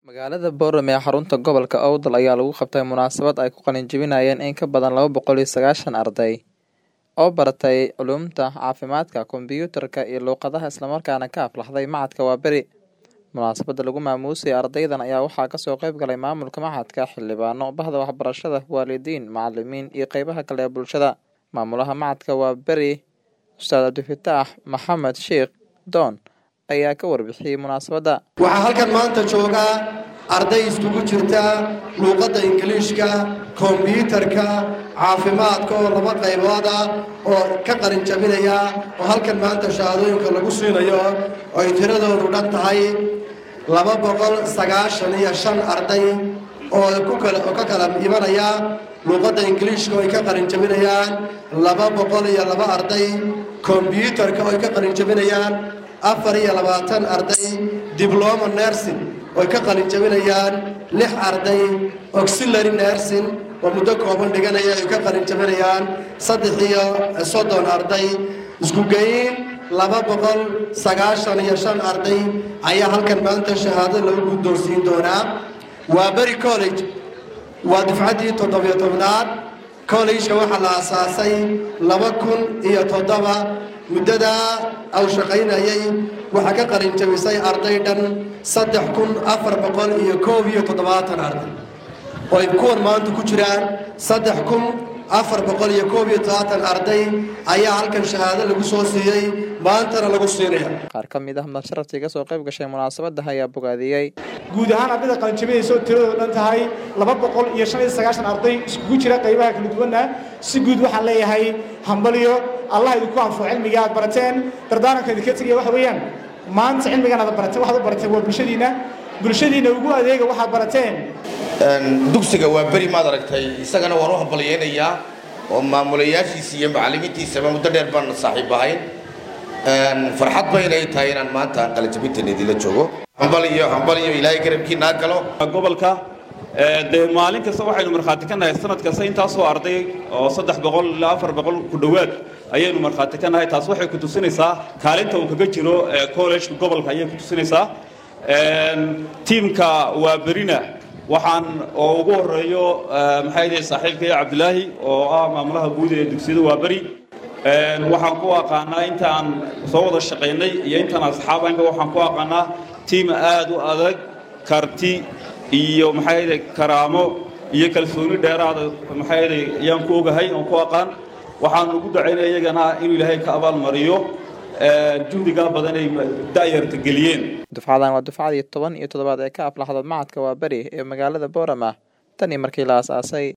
Magaalada Boorame ee xarunta gobolka Awdal ayaa lagu qabtay munaasabad ay ku qalin jebinayaan in ka badan laba boqol iyo sagashan arday oo baratay culuumta caafimaadka, kombiyuutarka iyo luqadaha isla markaana ka aflaxday Machadka Waaberi. Munaasabada lagu maamuusay ardaydan ayaa waxaa kasoo qayb galay maamulka machadka, xildhibaano, bahda waxbarashada, waalidiin, macalimiin iyo qeybaha kale ee bulshada. Maamulaha Machadka Waaberi, Ustaad Cabdifataax Maxamed Sheikh Doon ayaa ka warbixiyey munaasabada. waxaa halkan maanta jooga arday iskugu jirta luuqadda ingiliishka kombiyuutarka caafimaadka oo laba qaybood ah oo ka qalin jabinaya oo halkan maanta shahaadooyinka lagu siinayo oo ay tiradoodu dhan tahay laba boqol sagaashan iyo shan arday oo ku kala oo ka kala imanaya luuqadda ingiliishka oo ay ka qalin jabinayaan laba boqol iyo laba arday kombiyuutarka oo ay ka qalin jabinayaan afar iyo labaatan arday dibloma nursing oo ay ka qalin jabinayaan lix arday auxiliary nursing oo muddo kooban dhiganaya ay ka qalin jabinayaan saddex iyo soddon arday isku geyn laba boqol sagaashan iyo shan arday ayaa halkan maanta shahaado lagu guddoonsiin doonaa waa beri college waa difcaddii toddobiyo tobnaad collegeka waxaa la aasaasay laba kun iyo toddoba muddadaa aw shaqaynayay waxaa ka qalin jabisay arday dhan saddex kun afar boqol iyo koob iyo toddobaatan arday oo ay kuwan maanta ku jiraan saddex kun afar boqol iyo koob iyo toddobaatan arday ayaa halkan shahaado lagu soo siiyey maantana lagu siinaya Qaar ka mid ah masharaftii ka soo qayb gashay munaasabada ayaa bogaadiyey. guud ahaan ardayda qalinjabinaysa oo tiradoodu dhan tahay laba boqol iyo shan iyo sagaashan arday iskugu jira qaybaha kala duwanna si guud waxaan leeyahay hambalyo allah idinku anfo cilmiga aad barateen dardaaranka idinka tegaya waxa weeyaan maanta cilmigan aad barateen waxaad u barateen waa bulshadiinna bulshadiinna ugu adeega waxaad barateen dugsiga waa beri maad aragtay isagana waan u hambalyaynayaa oo maamulayaashiisa iyo macallimiintiisaba muddo dheer baan saaxiib ahayn farxad baynay tahay inaan maanta qalinjabintan idinla joogo hambaliyo hambaliyo ilaahay garabkiinaa galo gobolka dee maalin kasta waxaynu markhaati ka nahay sanad kasta intaasoo arday oo saddex boqol ilaa afar boqol ku dhowaad ayaynu markhaati ka nahay taas waxay ku tusinaysaa kaalinta uu kaga jiro college gobolka ayay ku tusinaysaa tiimka waa berina waxaan oo ugu horeeyo maxay yihi saaxiibkaya cabdilaahi oo ah maamulaha guud ee dugsiyada waa beri waxaan ku aqaanaa intaan soo wada shaqaynay iyo intaan asxaabanka waxaan ku aqaanaa tiim aad u adag karti iyo maxay yihi karaamo iyo kalsooni dheeraada maxay yihi ayaan ku ogahay oon ku aqaan waxaan ugu dacaynaya iyagana inuu ilaahay ka abaalmariyo juhdigaa badan ay da'yarta geliyeen Dufcadan waa dufcadii toban iyo toddobaad ee ka aflaxda Machadka Waaberi ee magaalada Boorama tan iyo markii la aasaasay.